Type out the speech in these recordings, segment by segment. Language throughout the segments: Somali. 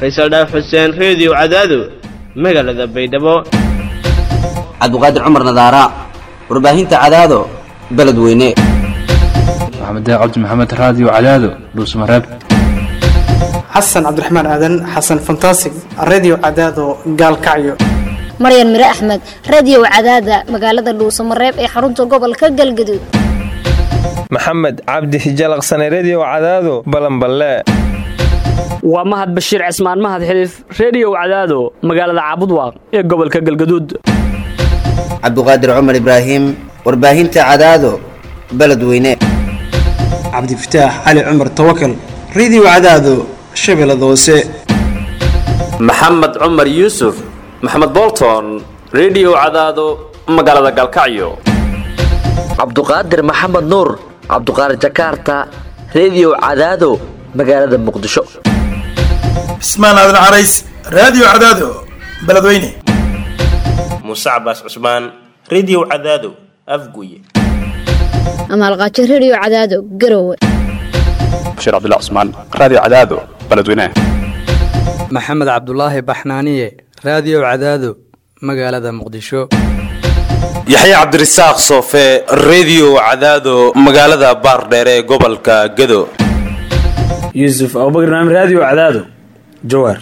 faysal dhaaf xuseen reediyo cadaado magaalada baydhabo cabdiqaadir cumar nadaara warbaahinta cadaado beledweyne maxamed cabdi maxamed raadiyo cadaado dhuusmareeb xasan cabdiraxmaan aadan xasan fantasig redio cadaado gaalkacyo maryan mire axmed radio cadaada magaalada dhuusamareeb ee xarunta gobolka galgaduud maxamed cabdi hijalaqsane redio cadaado balanballe waa mahad bashiir cismaan mahad xiliif reediyow cadaado magaalada caabudwaaq ee gobolka galgaduud cabdiqaadir cumar ibraahim warbaahinta cadaado beledweyne cabdifataax cali cumar tawakal redio cadaado shabeellada hoose maxamed cumar yuusuf maxamed bolton redio cadaado magaalada galkacyo cabduqaadir maxamed nuur cabduqaadir jakaarta redio cadaado magaalada muqdisho cismaan aadan carays raadiyo cadaado beledweyne muuse cabaas cusmaan redio cadaado afguye amaalqaajo redio cadaado garowe bashiir cabdilla cusmaan raadiyo cadaado beledweyne maxamed cabdulaahi baxnaaniye raadiyo cadaado magaalada muqdisho yaxya cabdirasaaq soofe redio cadaado magaalada baardheere ee gobolka gado yuusuf abubakr naam raadiyo cadaado jawaar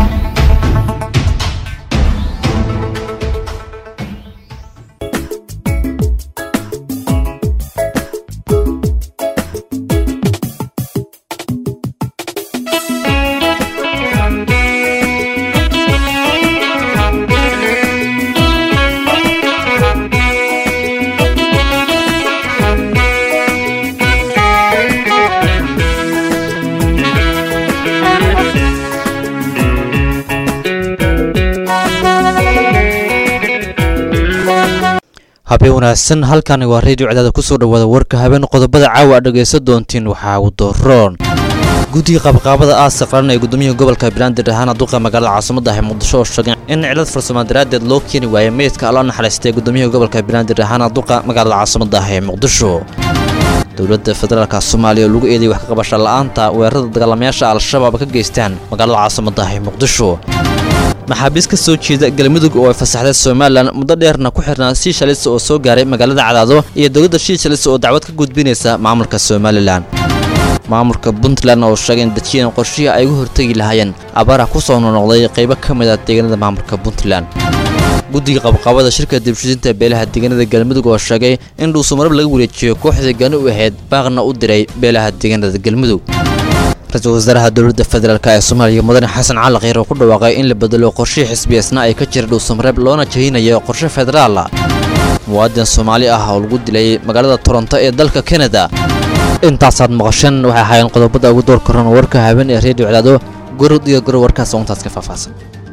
habeen wanaagsan halkani waa reediyo cadaada kusoo dhawaada warka habeen qodobada caawa aad dhegaysan doontiin waxaa uu dooroon guddiga qaabqaabada aasa qaran ee gudoomiyaha gobolka banaadir ahaana duqa magaalada caasimada ah ee muqdisho oo sheegeen in cilad farsamo daraaddeed loo keeni waayay meydka alla naxariistay gudoomiyaha gobolka banaadir ahaana duqa magaalada caasimada ah ee muqdisho dowladda federaalka soomaaliya oo lagu eeday wax ka qabasha la'aanta weerarada dagaalamayaasha al-shabaab ka geystaan magaalada caasimada ah ee muqdisho maxaabiis ka soo jeeda galmudug oo ay fasaxday somalilan muddo dheerna ku xirnaa sii shalisa oo soo gaaray magaalada cadaado iyo dowladda shii shalisa oo dacwad ka gudbinaysa maamulka somalilan maamulka puntland oo sheegay in dejiyeen qorshihii ay uga hortegi lahaayeen abaara ku soo nonoqday qaybo ka mid ah deegaanada maamulka puntland guddiga qabqabada shirka dibshidinta beelaha deegaanada galmudug oo sheegay in dhuusumarab laga wareejiyo kooxdii gani u ahayd baaqna u diray beelaha deegaanada galmudug ra-iisul wasaaraha dowladda federaalk ee soomaaliya mudane xasan cali kheyr oo ku dhawaaqay in la bedelo qorshihii xisbiyeesna ay ka jira dhuusamareeb loona jahinayo qorshe federaala muwaadin soomaali ah oo lagu dilay magaalada toronto ee dalka kanada intaasaad maqasheen waxay ahaayeen qodobada ugu door koran warka habeen ee reediyo cadaado gorod iyo goro warkaas oo intaas ka faahfaahsan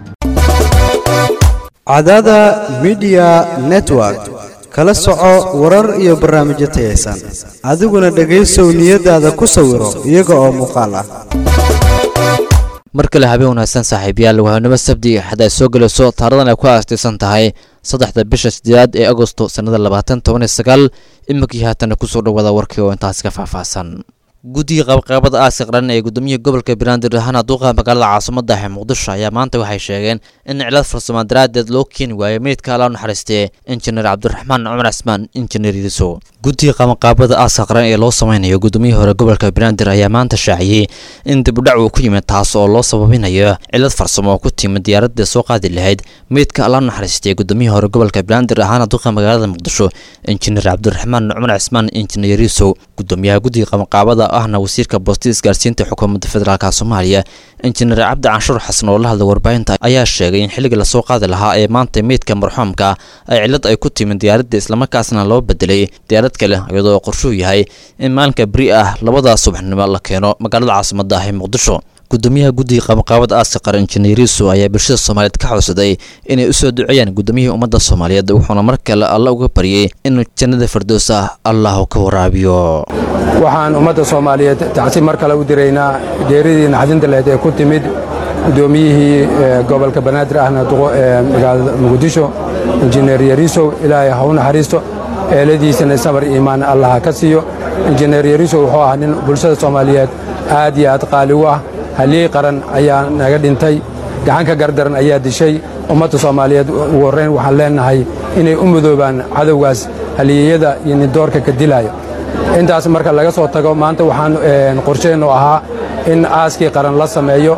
cadaada midiya network kala soco warar iyo barnaamijyo tayaysan adiguna dhegaysow niyadaada ku sawiro iyaga oo muuqaal ah mar kale habeen wanaagsan saaxiibayaal wahanimo sabdi axad ay soo gelayso taaradan ay ku aastaysan tahay saddexda bisha sideedaad ee agosto sannada labaatan toban iyo sagaal iminkii haatana kusoo dhawaada warkii oo intaas ka faahfaahsan guddiga qabqaabada aaska qaran ee gudoomiyaha gobolka banaadir ahaana duuqa magaalada caasimada ah ee muqdisho ayaa maanta waxay sheegeen in cilad farsamo daraaddeed loo keeni waayay meydka alla naxariistee injineer cabdiraxmaan cumar cismaan injineer yidiso guddiga qabanqaabada aaska qaran ee loo sameynayo gudoomiyihii hore gobolka banaadir ayaa maanta shaaciyey in dibudhac uu ku yimid taas oo loo sababinayo cilad farsamo oo ku timid diyaaradda soo qaadi lahayd meydka alla naxariistee gudoomiyihii hore gobolka banaadir ahaana duuqa magaalada muqdisho injineer cabdiraxmaan cumar cismaan injineer yidiso gudoomiyaha guddiga qabanqaabada ahna wasiirka boosti isgaarsiinta xukuumadda federaalk soomaaliya injineer cabdi canshuur xasan oo la hadlay warbaahinta ayaa sheegay in xilliga lasoo qaadi lahaa ee maanta meydka marxuumka ay cillad ay ku timid diyaaradda islamarkaasna loo bedelay diyaarad kale iyadoo qorshuu yahay in maalinka beri ah labada subaxnimo la keeno magaalada caasimada ah ee muqdisho gudoomiyaha guddiga qabanqaabada aaska qaran injineeriisu ayaa bulshada soomaaliyeed ka xowsaday inay u soo duceeyaan gudoomiyihii ummadda soomaaliyeed wuxuuna mar kale alla uga baryay inuu jannada fardoos ah allahu ka waraabiyo waxaan ummadda soomaaliyeed tacsi mar kale u diraynaa geeridii naxdinta lahayd ee ku timid gudoomiyihii gobolka banaadir ahna duqo ee magaalada muqdisho injineer yariisow ilaahay ha u naxariisto eeladiisana sabar iimaan allah ka siiyo injineer yariisow wuxuu ahaa nin bulshada soomaaliyeed aad iyo aad qaali u ah haliyey qaran ayaa naga dhintay gacanka gardaran ayaa dishay ummadda soomaaliyeed ugu horrayn waxaan leenahay inay u mudoobaan cadowgaas haliyeyada iyo nidoorka ka dilaayo intaas marka laga soo tago maanta waxaan qorsheennu ahaa in aaskii qaran la sameeyo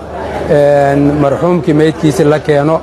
marxuumkii meydkiisi la keeno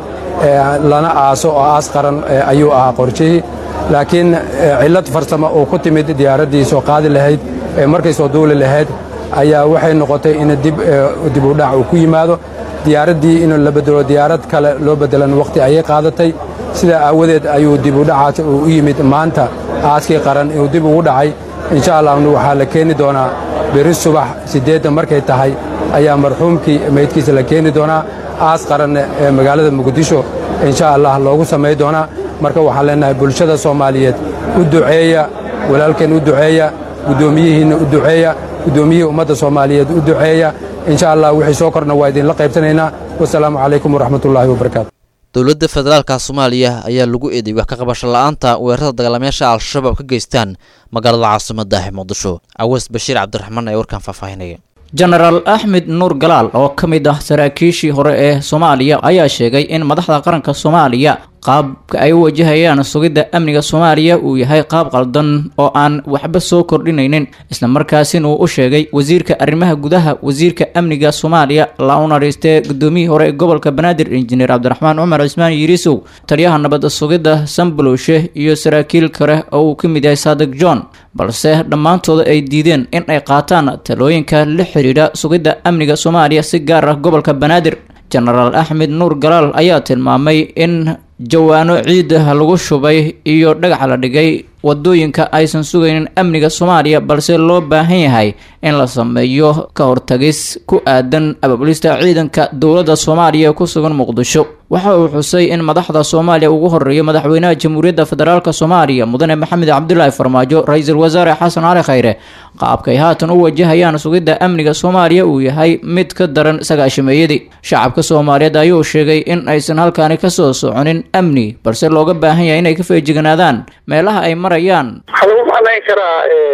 lana aaso oo aas qaran ayuu ahaa qorshihii laakiin cillad farsamo oo ku timid diyaaraddii soo qaadi lahayd ee markay soo duuli lahayd ayaa waxay noqotay in dib u dhac uu ku yimaado diyaaraddii in la bedelo diyaarad kale loo bedelan wakhti ayay qaadatay sidaa aawadeed ayuu dib u dhacaas uu u yimid maanta aaskii qaran inuu dib ugu dhacay insha allahna waxaa la keeni doonaa beri subax siddeedda markay tahay ayaa marxuumkii meydkiisa la keeni doonaa aas qaranne ee magaalada muqdisho insha allah loogu samay doonaa marka waxaan leenahay bulshada soomaaliyeed u duceeya walaalkeen u duceeya guddoomiyihiinna u duceeya guddoomiyihii ummadda soomaaliyeed u duceeya insha allah wixii soo korna waa idinla qaybsanaynaa wasalaamu calaykum waraxmatullaahi wabarakaatu dowladda federaalka soomaaliya ayaa lagu eeday wax ka qabasho la-aanta weerarada dagaalamayaasha al-shabaab ka geystaan magaalada caasimadda ee muqdisho caweys bashiir cabdiraxmaan ee warkan faahfaahinaya jenaraal axmed nuur galaal oo ka mid ah saraakiishii hore ee soomaaliya ayaa sheegay in madaxda qaranka soomaaliya qaabka ay u wajahayaan sugidda amniga soomaaliya uu yahay qaab qaldan oo aan waxba soo kordhinaynin islamarkaasina uu u sheegay wasiirka arrimaha gudaha wasiirka amniga soomaaliya la u nahiistee gudoomiyihii hore ee gobolka banaadir injineer cabdiraxmaan cumar cismaan yiriisow taliyaha nabadda sugidda sambalowshe iyo saraakiil kale oo uu ka mid yahay saadiq john balse dhammaantooda ay diideen in ay qaataan talooyinka la xidhiidha sugidda amniga soomaaliya si gaar ah gobolka banaadir jenaraal axmed nuur galaal ayaa tilmaamay in jawaano ciida lagu shubay iyo dhagax la dhigay wadooyinka aysan sugaynin amniga soomaaliya balse loo baahan yahay in la sameeyo ka hortagis ku aadan abaabulista ciidanka dowladda soomaaliya ee ku sugan muqdisho waxa uu xusay in madaxda soomaaliya ugu horeeyo madaxweynaha jamhuuriyadda federaalk soomaaliya mudane maxamed cabdulaahi farmaajo ra-iisul wasaare xasan cali khayre qaabkay haatan u wajahayaan sugidda amniga soomaaliya uu yahay mid ka daran sagaashameeyadii shacabka soomaaliyeed ayuu sheegay in aysan halkaani kasoo soconin amni balse looga baahan yahay inay ka feejiganaadaan meelaha ay marayaan waxaa lagu macnayn karaa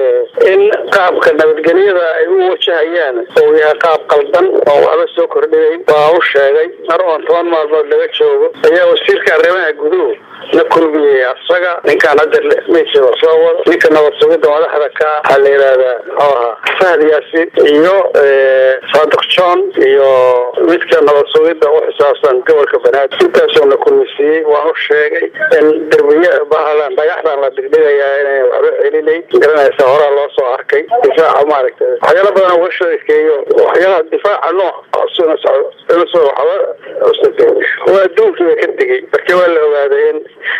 in qaabka nabadgelyada ay u wajahayaan uu yahay qaab qaldan oo waxba soo kordhiyay waa u sheegay mar oon toban maalmood laga joogo ayaa wasiirka arrimaha guduhu la kulmiyey asaga ninkaan hadda meydkiisa soo wado ninka nabad sugidda madaxda ka waxaa la yidhahdaa muxuu ahaa fahd yaasin iyo saadiq john iyo midka nabad sugidda u xisaabsan gobolka banaadir intaasoo la kulmisiiyey waan u sheegay in derbiye bahalan dhagaxdan la dhigdhigayaa inay waxba celinayn garanaysa horaa loo soo arkay difaaca maaragtay waxyaala badan uga sheekeeyo waxyaalaha difaaca nooc suna socdo inusoo waxba waa adduunkiiba ka tegey marka waa la ogaaday in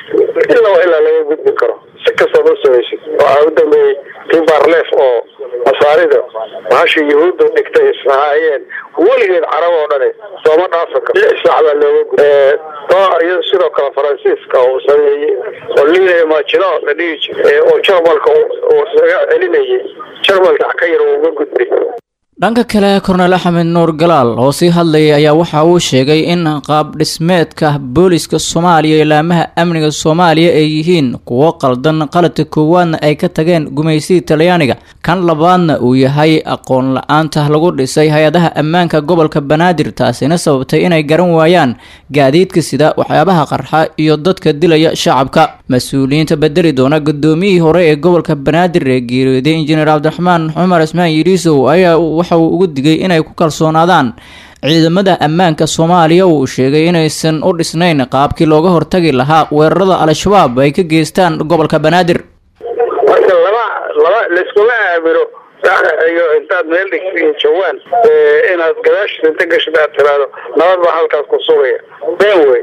ilaa ilaa laga gudbi karo si kastaad u samaysid waxaa u dambeeyey tii barleef oo masaarida bahasha yuhuudda dhigtay ishahaayeen weligeed carab oo dhane sooma dhaafi karo lix saac baa looga gudbay iyado sidoo kale faransiiska uu sameeyey oo liina majino la dhihi jiray oo jarmalka uu isaga celinayay jarmalka ka yar uu uga gudbay dhanka kale kornel axmed nuur galaal oo sii hadlayay ayaa waxa uu sheegay in qaab dhismeedka booliska soomaaliya ilaamaha amniga soomaaliya ay yihiin kuwo qaldan qaladka koowaadna ay ka tageen gumaysigii talyaaniga kan labaadna uu yahay aqoon la-aanta lagu dhisay hay-adaha ammaanka gobolka banaadir taasina sababtay inay garan waayaan gaadiidka sida waxyaabaha qarxa iyo dadka dilaya shacabka mas-uuliyiinta bedeli doona gudoomiyihii hore ee gobolka banaadir ee geeriyooday injineer cabdiraxmaan cumar ismaan yiriisow ayaa waxa uu ugu digay inay ku kalsoonaadaan ciidamada ammaanka soomaaliya uu sheegay inaysan u dhisnayn qaabkii looga hortagi lahaa weerarada al-shabaab ay ka geystaan gobolka banaadir marka lama lama layskuma aamino iyo intaad meel dhigtiin jawaan inaad gadaashiisa inta gashid aad tiraahdo nabad baa halkaas ku sugaya been wey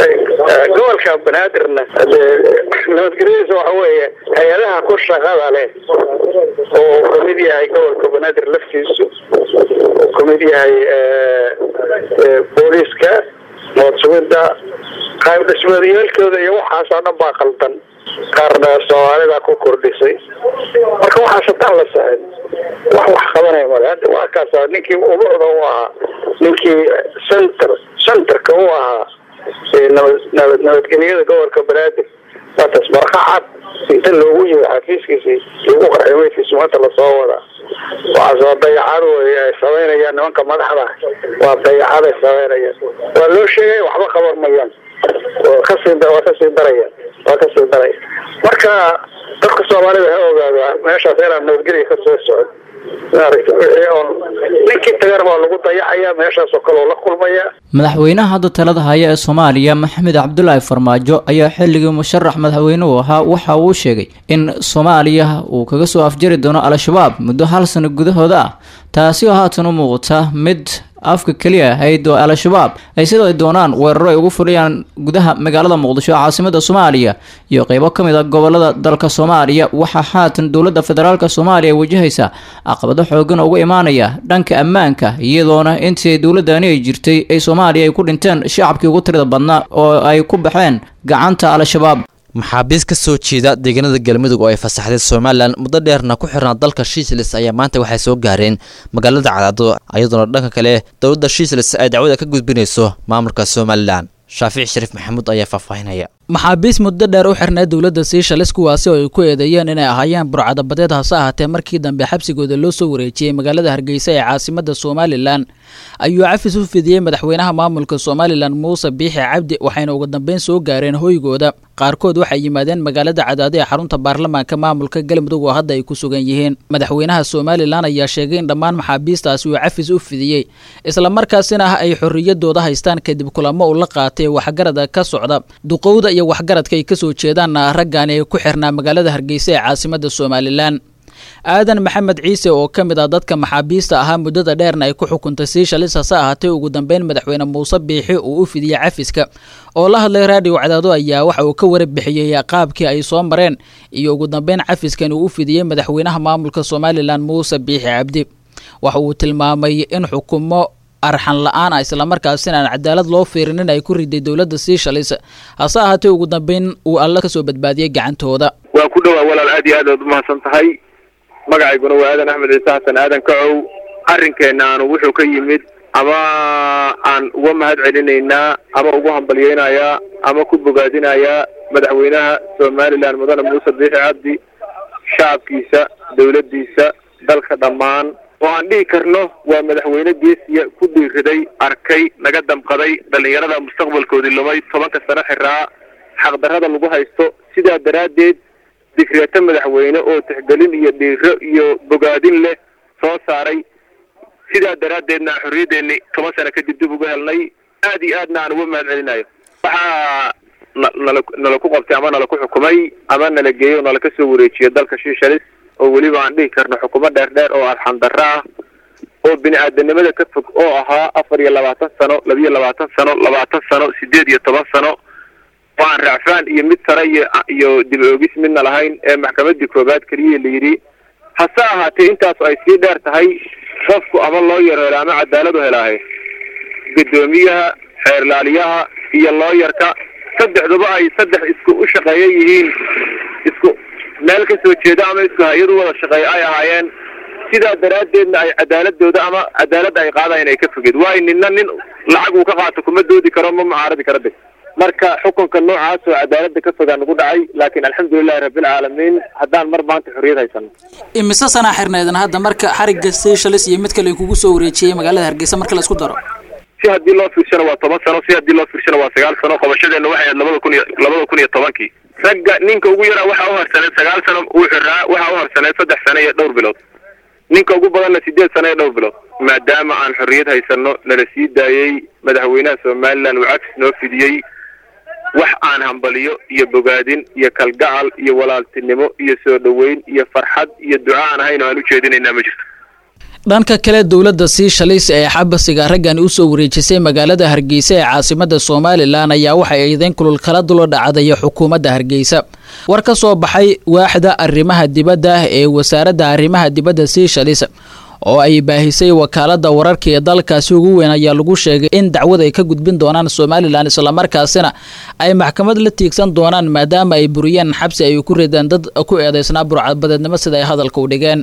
gobolka banaadirna nabadgelyadiisa waxa weeye hay-adaha ku shaqada leh oo uu kamid yahay gobolka banaadir laftiisu uu kamid yahay booliiska nabad sugidda qayb dhismeedyaalkooda iyo waxaasoo dhan baa qaldan qaarna soomaalida ku kordhisay marka waxaas haddaan la saxin wax wax qabanaya male hadda waa kaas ninkii ubucda u ahaa ninkii center centerka u ahaa nabad nabad nabadgelyada gobolka banaadir waa taas marka cad inta loogu yimi xafiiskiisii lagu qarxay meydkiisu maanta lasoo wadaa waxaas waa dayacad wey ay samaynayaan nimanka madaxda waa dayacad ay samaynayaan waa loo sheegay waxba qaban mayaan waa kasii waa kasii darayaan waa kasii daraya marka dadka soomaalida ha ogaado meeshaas inaan nabadgelya kasoo socon maaragta wixii oon ninkii tagana waa lagu dayacaya meeshaasoo kale oo la kulmaya madaxweynaha hadda talada haya ee soomaaliya maxamed cabdulaahi farmaajo ayaa xilligii musharax madaxweynuhu ahaa waxa uu sheegay in soomaaliya uu kaga soo afjari doono al-shabaab muddo hal sano gudahooda ah taasi oo haatan u muuqata mid afka keliya ahayd oo al-shabaab ay sida ay doonaan weeraro ay ugu fuliyaan gudaha magaalada muqdisho caasimada soomaaliya iyo qeybo ka mid a gobolada dalka soomaaliya waxaa haatan dowladda federaalk soomaaliya wajahaysa caqabado xoogan uga imaanaya dhanka ammaanka iyadoona intii dowladani ay jirtay ay soomaaliya ay ku dhinteen shacabkii ugu tirada badnaa oo ay ku baxeen gacanta al-shabaab maxaabiis ka soo jeeda deegaanada galmudug oo ay fasaxday somalilan muddo dheerna ku xirnaa dalka shiislis ayaa maanta waxay soo gaareen magaalada cadaado iyadoona dhanka kale dowladda shiislis ay dacwada ka gudbinayso maamulka somalilan shaafic shariif maxamuud ayaa faahfaahinaya maxaabiis muddo dheer u xirnay dowladda siishalis kuwaasi oo ay ku eedeeyeen inay ahaayeen burcadabadeed hase ahaatee markii dambe xabsigooda loo soo wareejiyey magaalada hargeysa ee caasimada somalilan ayuu cafis u fidiyey madaxweynaha maamulka somalilan muuse biixi cabdi waxayna ugu dambeyn soo gaareen hoygooda qaarkood waxay yimaadeen magaalada cadaado ee xarunta baarlamaanka maamulka galmudug oo hadda ay ku sugan yihiin madaxweynaha somalilan ayaa sheegay in dhammaan maxaabiistaasi uu cafis u fidiyey islamarkaasina ay xorriyadooda haystaan kadib kulamo uu la qaatay waxgarada ka socda duqowda iyo waxgaradka ay kasoo jeedaan raggan ee ku xirnaa magaalada hargeysa ee caasimada somalilan aadan maxamed ciise oo ka mid ah dadka maxaabiista ahaa muddada dheerna ay ku xukuntay siishalis hase ahaatee ugu dambeyn madaxweyne muuse biixi uu u fidiyey cafiska oo la hadlay raadiyo cadaado ayaa waxa uu ka warabixiyey qaabkii ay soo mareen iyo ugu dambeyn cafiskan uu u fidiyey madaxweynaha maamulka somalilan muuse biixi cabdi waxa uu tilmaamay in xukumo arxan la-aan ah islamarkaasina aan cadaalad loo fiirinin ay ku riday dowladda siishalis hase ahaatee ugu dambeyn uu alla kasoo badbaadiyey gacantooda waa ku dhowaa walaal aad iyo aad ood umahadsan tahay magacayguna waa aadan axmed ciise xasan aadan kacow arrinkeenna aanu wuxuu ka yimid ama aan uga mahad celinaynaa ama ugu hambalyeynayaa ama ku bogaadinayaa madaxweynaha somalilan mudane muuse biixi cabdi shacabkiisa dowladdiisa dalka dhammaan oo aan dhihi karno waa madaxweyne geesiya ku dhiiriday arkay naga damqaday dhallinyarada mustaqbalkoodii lumay tobanka sano xiraa xaqdarrada lagu haysto sidaa daraaddeed digreeto madaxweyne oo tixgelin iyo dhiiro iyo bogaadin leh soo saaray sidaa daraaddeedna aan xorriyaddeeni toban sano kadib dib uga helnay aad iyo aadna aan uga mahad celinayo waxaa na- nala nala ku qabtay ama nala ku xukumay ama nala geeyo oo nala ka soo wareejiyo dalka shiishalis oo weliba aan dhihi karno xukumo dheer dheer oo arxandarro ah oo bini aadanimada ka fog oo ahaa afar iyo labaatan sano labiyo labaatan sano labaatan sano sideed iyo toban sano oo aan racfaan iyo mid sare iyo iyo dib oogis midna lahayn ee maxkamadii koobaad keliya la yidhi hase ahaatee intaasu ay sii dheer tahay qofku ama loo yaro helo ama cadaalad u helaahe guddoomiyaha xeerlaaliyaha iyo looyarka saddexduba ay saddex isku u shaqeeya yihiin isku meel ka soo jeeda ama isku hay-ad u wada shaqeeya ay ahaayeen sidaa daraaddeedna ay cadaaladooda ama cadaaladda ay qaadayaan ay ka fogeed waayo ninna nin lacag uu ka qaato kuma doodi karo ma mucaaradi karo de marka xukunka noocaas oo cadaaladda ka fogaa nagu dhacay laakiin alxamdulilahi rabbilcaalamiin haddaan mar maanta xorriyad haysano imise sanaa xirneedan hadda marka xarigga seychelles iyo mid kale kugu soo wareejiyey magaalada hargeysa marka la isku daro si haddii loo fiirshana waa toban sano si haddii loo fiirshana waa sagaal sano qabashadeenna waxay ahayd labada kun iyo labada kun iyo tobankii ragga ninka ugu yaraa waxaa u harsaneed sagaal sano uu xiraa waxaa u harsaneed saddex sano iyo dhowr bilood ninka ugu badanna sideed sano iyo dhowr bilood maadaama aan xorriyad haysano nala sii daayey madaxweynaha somalilan uu cagsis noo fidiyey wax aan hambaliyo iyo bogaadin iyo kalgacal iyo walaaltinimo iyo soo dhoweyn iyo farxad iyo duca aan ahayn oo aan u jeedinaynaa ma jirto dhanka kale dowladda siishalis ee xabasiga raggan usoo wareejisay magaalada hargeysa ee caasimada somalilan ayaa waxay eedeyn kulul kala dulo dhacday xukuumadda hargeysa war ka soo baxay waaxda arrimaha dibadda ee wasaaradda arrimaha dibadda siishalis oo ay baahisay wakaalada wararka ee dalkaasi ugu weyn ayaa lagu sheegay in dacwad ay ka gudbin doonaan somalilan islamarkaasina ay maxkamad la tiigsan doonaan maadaama ay buriyeen xabsi ay ku rideen dad ku eedeysnaa burcadbadeednimo sida ay hadalka u dhigeen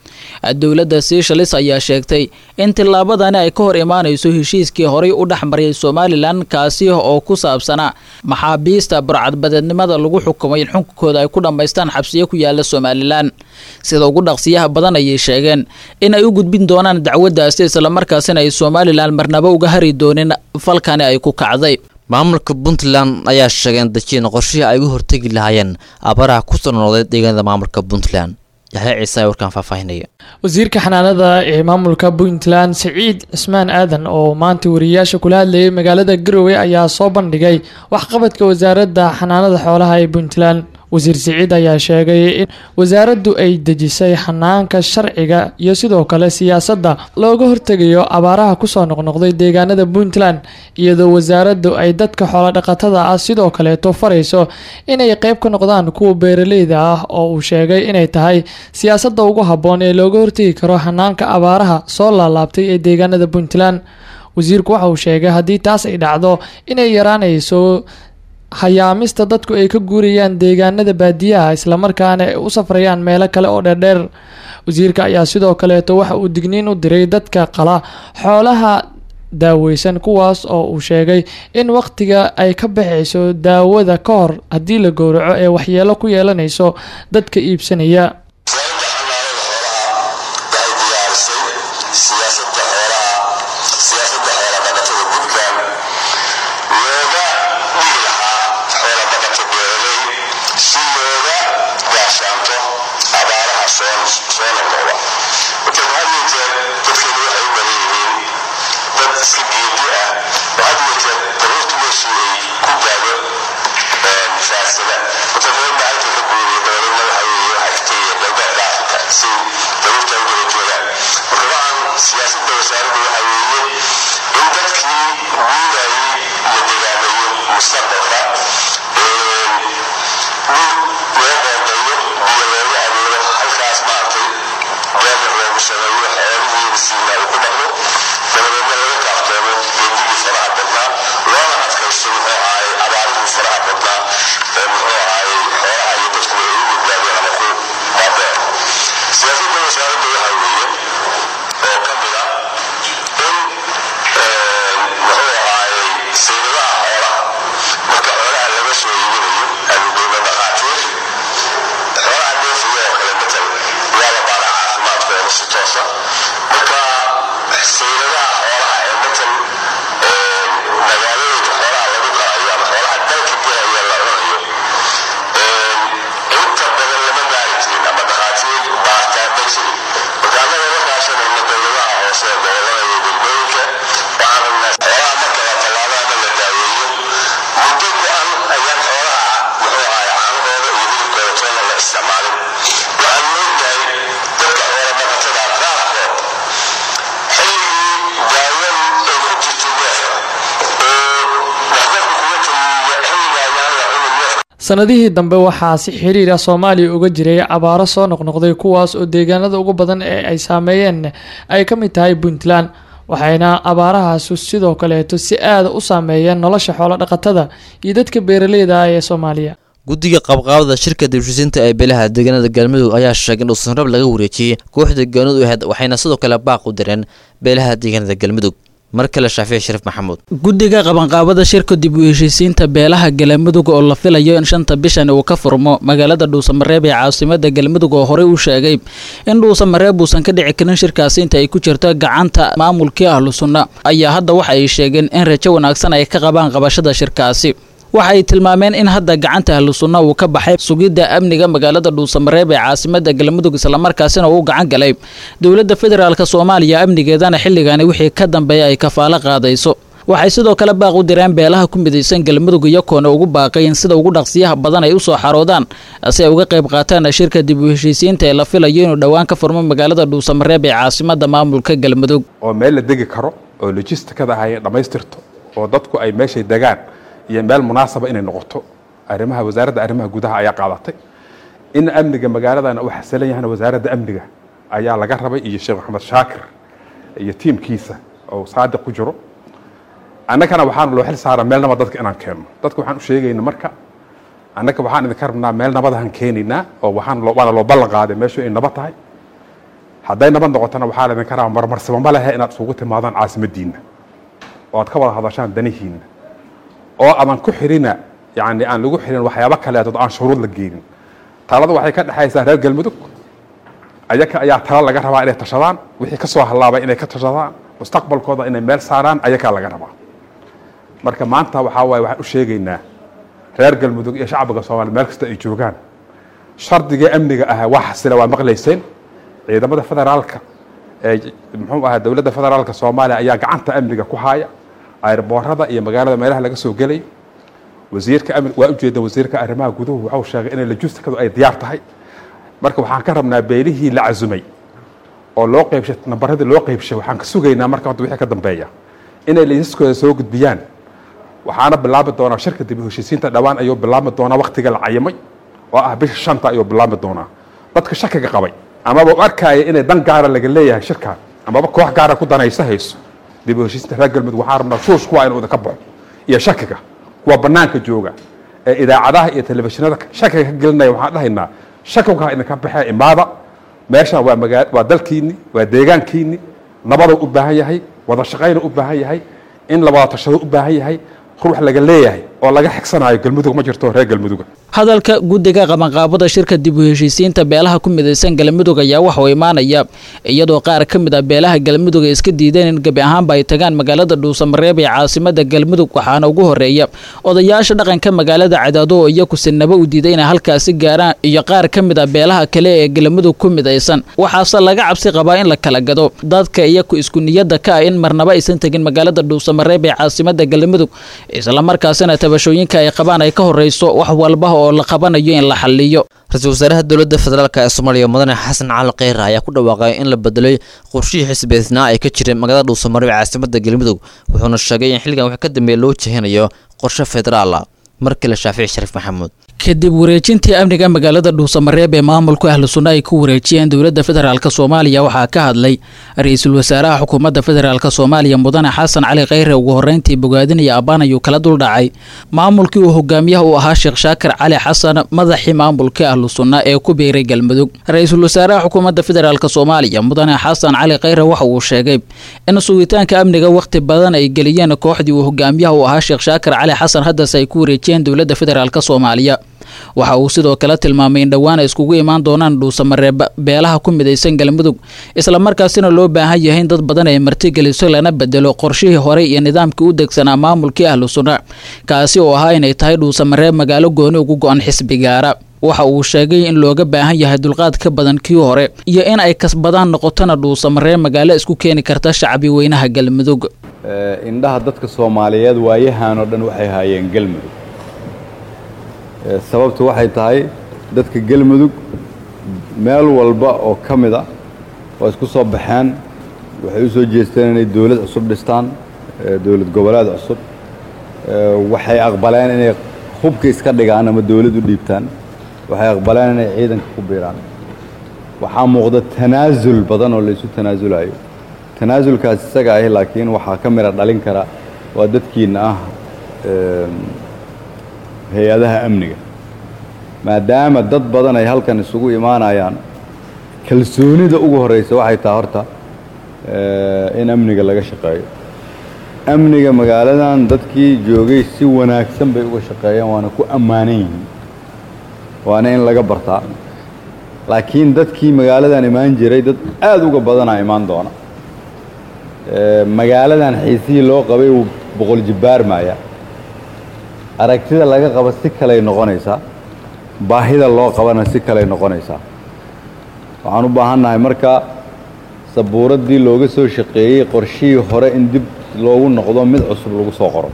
dowladda seychelles ayaa sheegtay in tillaabadani ay ka hor imaanayso heshiiskii horay u dhexmariyay somalilan kaasi oo ku saabsanaa maxaabiista burcadbadeednimada lagu xukumay in xukunkooda ay ku dhammaystaan xabsiyo ku yaala somalilan sida ugu dhaqsiyaha badan ayay sheegeen in ay u gudbin doonaan dacwaddaasi islamarkaasina ay somalilan marnaba uga hari doonin falkani ay ku kacday maamulka puntland ayaa sheegeen dajiin qorshihii ay uga hortegi lahaayeen abaraha ku soo noqday deegaanada maamulka puntland yaxya ciise ayaa warkaan faahfaahinaya wasiirka xanaanada ee maamulka puntland siciid cismaan aadan oo maanta wariyayaasha kula hadlayay magaalada garowe ayaa soo bandhigay waxqabadka wasaaradda xanaanada xoolaha ee puntland wasiir siciid ayaa sheegay in wasaaraddu ay dejisay xanaanka sharciga iyo sidoo kale siyaasadda looga hortegayo abaaraha kusoo noqnoqday deegaanada puntland iyadoo wasaaraddu ay dadka xoolodhaqatada ah sidoo kaleeto farayso inay qeyb ka noqdaan kuwa beeraleyda ah oo uu sheegay inay tahay siyaasadda ugu habboon ee looga hortegi karo xanaanka abaaraha soo laalaabtay ee deegaanada puntland wasiirku waxa uu sheegay haddii taas ay dhacdo inay yaraanayso hayaamista dadku ay ka guurayaan deegaanada baadiyaha islamarkaana ay u safrayaan meelo kale oo dheerdheer wasiirka ayaa sidoo kaleeto waxa uu digniin u diray dadka qala xoolaha daaweysan kuwaas oo uu sheegay in wakhtiga ay ka baxayso daawada ka hor haddii la gowraco ee waxyeelo ku yeelanayso dadka iibsanaya sanadihii dambe waxaa si xiriira soomaaliya uga jiray abaaro soo noqnoqday kuwaas oo deegaanada ugu badan ee ay saameeyeen ay ka mid tahay puntland waxayna abaarahaasu sidoo kaleeto si aada u saameeyeen nolosha xoolodhaqatada iyo dadka beeraleyda ah ee soomaaliya guddiga qabqaabada shirka dibshisiinta ee beelaha deegaanada galmudug ayaa sheegay in dhuusanrab laga wareejiyey kooxda gaanud ahayd waxayna sidoo kale baaq u direen beelaha deegaanada galmudug mar kale shaafici shariif maxamuud guddiga qabanqaabada shirka dib u heshiisiinta beelaha galmudug oo la filayo in shanta bishan uu ka furmo magaalada dhuusamareeb ee caasimada galmudug oo horey u sheegay in dhuusamareeb uusan ka dhici karin shirkaasi inta ay ku jirto gacanta maamulkii ahlu sunna ayaa hadda waxa ay sheegeen in rajo wanaagsan ay ka qabaan qabashada shirkaasi waxa ay tilmaameen in hadda gacanta ahlu sunna uu ka baxay sugidda amniga magaalada dhuusamareeb ee caasimada galmudug islamarkaasina uu gacan galay dowladda federaalk soomaaliya amnigeedana xilligani wixii ka dambeeya ay kafaalo qaadayso waxay sidoo kale baaq u direen beelaha ku midaysan galmudug iyakoona ugu baaqay in sida ugu dhaqsiyaha badan ay usoo xaroodaan si ay uga qayb qaataan shirka dib u heshiisiinta ee la filayo inuu dhowaan ka furmo magaalada dhuusamareeb ee caasimada maamulka galmudug oo meel la degi karo oo logistikada ay dhammaystirto oo dadku ay meeshay degaan iyo meel munaasaba inay noqoto arrimaha wasaaradda arrimaha gudaha ayaa qaadatay in amniga magaaladana uu xasilan yahana wasaaradda amniga ayaa laga rabay iyo sheekh maxamed shaakir iyo tiimkiisa oo saadiq ku jiro annagana waxaana loo xil saara meel nabad dadka inaan keenno dadka waxaan u sheegayna marka annaga waxaan idinka rabnaa meel nabadahan keenaynaa oo waxaan waana loo ballan qaaday meeshu ay nabad tahay hadday nabad noqotona waxaa laydin karaa marmarsaba ma lehe inaad isugu timaadaan caasimadiinna oo aad ka wada hadashaan danihiinna oo adan ku xirina yani aan lagu xirin waxyaabo kaleetood aan shuruud la geenin talada waxay ka dhexaysaa reer galmudug ayaga ayaa tala laga rabaa inay tashadaan wixii ka soo hallaabay inay ka tashadaan mustaqbalkooda inay meel saaraan ayagaa laga rabaa marka maanta waxaa waaye waxaan u sheegaynaa reer galmudug iyo shacbiga soomaaliya meel kasta ay joogaan shardigii amniga ahaa waa xasila waa maqlayseen ciidamada federaalka ee muxuu ahaa dowladda federaalka soomaaliya ayaa gacanta amniga ku haaya airboorada iyo magaalada meelaha laga soo gelayo wasiirka amni waa ujeeda wasiirka arrimaha guduhu waxau sheegay inay lajuustikadu ay diyaar tahay marka waxaan ka rabnaa beelihii la casumay oo loo qeybshay nambaradii loo qeybshay waxaan ka sugaynaa marka hadda wixii ka dambeeya inay laysaskooda soo gudbiyaan waxaana bilaabi doonaa shirka dib u heshiisiinta dhowaan ayuu bilaabi doonaa waktiga la cayimay oo ah bisha shanta ayuu bilaabi doonaa dadka shakiga qabay amaba u arkaya inay dan gaara laga leeyahay shirkan amaba koox gaara ku danaysa hayso dib u heshiisiinta reer galmudug waxaan rabnaa shuush kuwa inuu idinka baxo iyo shakiga kuwa banaanka jooga ee idaacadaha iyo telefishinada shakiga ka gelinaya waxaan dhahaynaa shakiga idinka baxee imaada meeshan waa magaa waa dalkiini waa deegaankiini nabaduu u baahan yahay wada shaqayna u baahan yahay in la wada tashado u baahan yahay ruux laga leeyahay oo laga xigsanayo galmudug ma jirto reer galmuduga hadalka guddiga qabanqaabada shirka dib u heshiisiinta beelaha ku midaysan galmudug ayaa waxuu imaanaya iyadoo qaar ka mid ah beelaha galmudug ay iska diideen in gebi ahaanba ay tagaan magaalada dhuusamareeb ee caasimada galmudug waxaana ugu horeeya odayaasha dhaqanka magaalada cadaado oo iyaku sinaba u diiday inay halkaasi gaaraan iyo qaar ka mid ah beelaha kale ee galmudug ku midaysan waxaase laga cabsi qabaa in la kala gado dadka iyaku isku niyadda ka ah in marnaba aysan tegin magaalada dhuusamareeb ee caasimada galmudug islamarkaasina tabashooyinka ay qabaan ay ka horeyso wax walba oo la qabanayo in la xaliyo ra-iisul wasaaraha dowladda federaalk ee soomaaliya mudane xasan cali kheyre ayaa ku dhawaaqay in la bedelay qorshihii xisbeednaa ay ka jireen magaalada dhuusamareeb ee caasimada galmudug wuxuuna sheegay in xilligan wax ka dambeeya loo jehinayo qorshe federaala markale shaafici shariif maxamuud kadib wareejintii amniga magaalada dhuusamareeb ee maamulku ahlu sunna ay ku wareejiyeen dowladda federaalk soomaaliya waxaa ka hadlay ra-iisul wasaaraha xukuumadda federaalk soomaaliya mudane xasan cali kheyre ugu horreyntii bogaadinaya abbaan ayuu kala duldhacay maamulkii uu hogaamiyaha u ahaa sheekh shaakir cali xasan madaxii maamulkii ahlu sunna ee ku biiray galmudug ra-iisul wasaaraha xukuumadda federaalk soomaaliya mudane xasan cali kheyre waxa uu sheegay in sugitaanka amniga wakhti badan ay geliyeen kooxdii uu hogaamiyaha u ahaa sheekh shaakir cali xasan haddase ay ku wareejiyeen dowladda federaalk soomaaliya waxa uu sidoo kale tilmaamay in dhowaan ay iskugu imaan doonaan dhuusamareeb beelaha ku midaysan galmudug islamarkaasina loo baahan yahay in dad badan ay martigeliso lana bedelo qorshihii hore iyo nidaamkii u degsanaa maamulkii ahlu sunna kaasi oo ahaa inay tahay dhuusamareeb magaalo gooni ugu go-an xisbigaara waxa uu sheegay in looga baahan yahay dulqaad ka badan kii hore iyo in ay kasbadaan noqotona dhuusamareeb magaalo isku keeni karta shacbi weynaha galmudug indhaha dadka soomaaliyeed waayahan oo dhan waxay haayeen galmudug sababtu waxay tahay dadka galmudug meel walba oo ka mid a waa isku soo baxeen waxay u soo jeesteen inay dowlad cusub dhistaan dowlad goboleed cusub waxay aqbaleen inay hubka iska dhigaan ama dowlad u dhiibtaan waxay aqbaleen inay ciidanka ku biiraan waxaa muuqda tanaasul badan oo laysu tanaasulayo tanaasulkaas isaga ahi laakiin waxaa ka mira dhalin kara waa dadkiina ah hay-adaha amniga maadaama dad badan ay halkan isugu imaanayaan kalsoonida ugu horreysa waxay tahay horta in amniga laga shaqeeyo amniga magaaladan dadkii joogay si wanaagsan bay uga shaqeeyeen waana ku ammaanan yihiin waana in laga bartaa laakiin dadkii magaaladan imaan jiray dad aada uga badanaa imaan doona magaaladan xiisihii loo qabay uu boqol jibbaar maaya aragtida laga qaba si kaley noqonaysaa baahida loo qabana si kaley noqonaysaa waxaan u baahannahay marka sabuuraddii looga soo shaqeeyey qorshihii hore in dib loogu noqdo mid cusub lagu soo qoro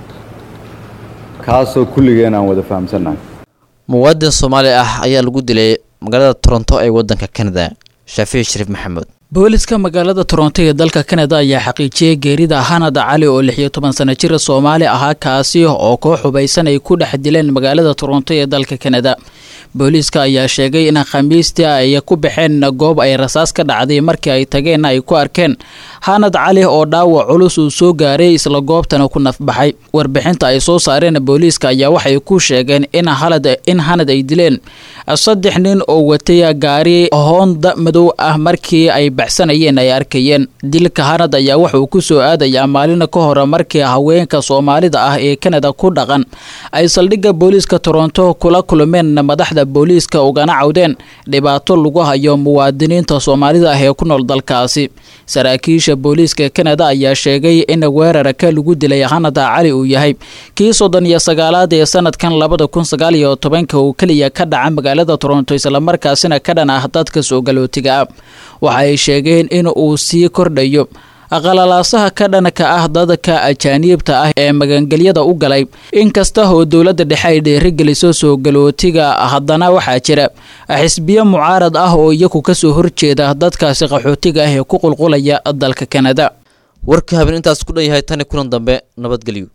kaasoo kulligeen aan wada fahamsannahay muwaadin soomaali ah ayaa lagu dilay magaalada toronto ee waddanka kanada shaafici shariif maxamuud booliska magaalada toronto ee dalka kanada ayaa xaqiijiyey geerida hanad cali oo lix iyo toban sano jir soomaali ahaa kaasi oo koox hubaysan ay ku dhex dileen magaalada toronto ee dalka kanada booliiska ayaa sheegay in khamiistii ay ku baxeen goob ay rasaas ka dhacday markii ay tageen ay ku arkeen hanad cali oo dhaawac culus uu soo gaaray isla goobtana ku nafbaxay warbixinta ay soo saareen booliiska ayaa waxay ku sheegeen in in hanad ay dileen saddex nin oo watay gaari hoonda madow ah markii ay baxsanayeen ay arkayeen dilka hanad ayaa wuxuu ku soo aadayaa maalin ka hore markii haweenka soomaalida ah ee kanada ku dhaqan ay saldhigga booliiska toronto kula kulmeen madaxda booliiska ugana cawdeen dhibaato lagu hayo muwaadiniinta soomaalida ah ee ku nool dalkaasi saraakiisha booliiska kanada ayaa sheegay in weerarka lagu dilay hanada cali uu yahay kii soddon iyo sagaalaad ee sanadkan labada kun sagaal iyo tobanka uu keliya ka dhaca magaalada toronto islamarkaasina ka dhan ah dadka soo galootiga ah waxa ay sheegeen in uu sii kordhayo qalalaasaha ka dhanka ah dadka ajaaniibta ah ee magangelyada u galay inkasta oo dowladda dhexe ay dhiirigeliso soo galootiga haddana waxaa jira xisbiyo mucaarad ah oo iyagu kasoo horjeeda dadkaasi qaxootiga ah ee ku qulqulaya dalka kanada warka habeen intaas ku dhan yahay tani kulan dambe nabadgelyo